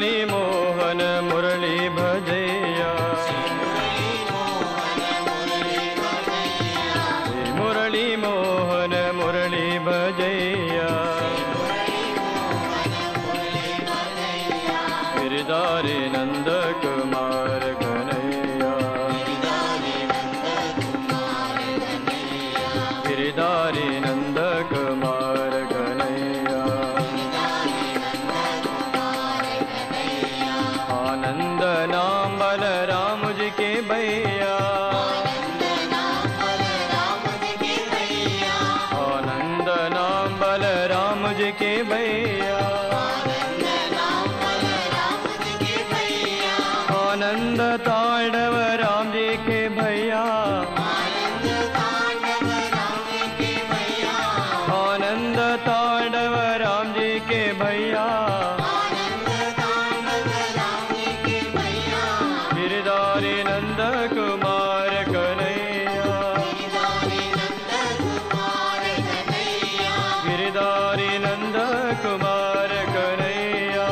मुरली मोहन मुरली भजैया श्री मुरली मोहन मुरली भजैया गिरधारी नंद कुमार कन्हैया गिरधारी नंद कुमार कन्हैया आनंद नाम बलराम जी के भैया आनंद नाम बलराम जी के भैया आनंद तांडव राम जी के भैया आनंद तांडव राम जी के भैया गिरधारी नंद कुमार कन्हैया गिरधारी नंद कुमार कन्हैया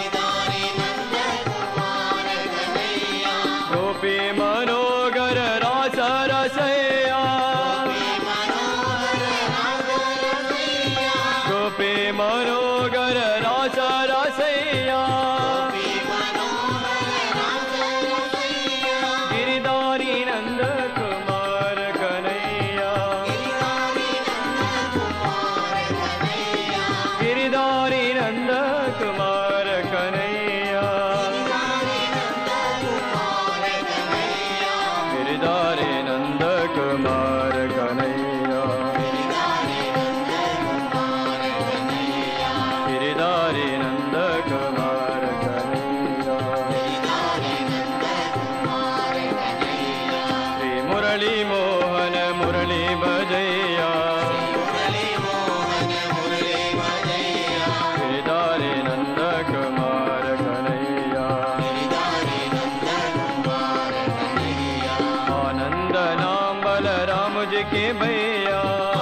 गोपी मनोगर रास रसैया गोपी मनोगर रास रसैया गिरधारी नंद कुमार कन्हैया गिरधारी नंद कुमार कन्हैया गिरधारी नंद कुमार कन्हैया गिरधारी नंद कुमार कन्हैया श्री मुरली मोहन मुरली भजैया गिरधारी नंद कुमार कन्हैया आनंद नाम बलराम जी के भैया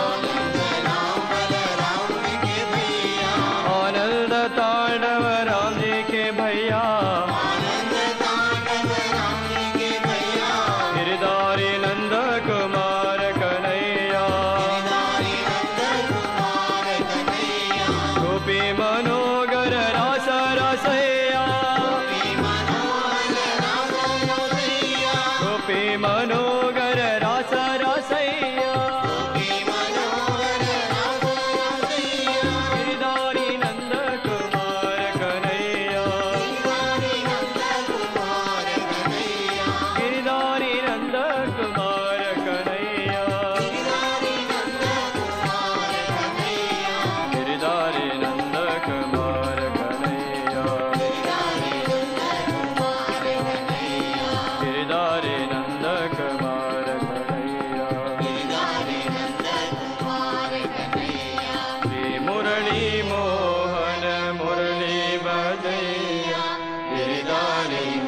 आनंद तांडव राम जी के भैया गिरधारी नंद कुमार कन्हैया गोपी मनोगर रास रसैया गोपी मनोगर रास रसैया गिरधारी नंद कुमार कन्हैया गिरधारी नंद कुमार कन्हैया गिरधारी नंद कुमार कन्हैया गिरधारी नंद कुमार कन्हैया श्री मुरली मोहन मुरली बजैया गिरधारी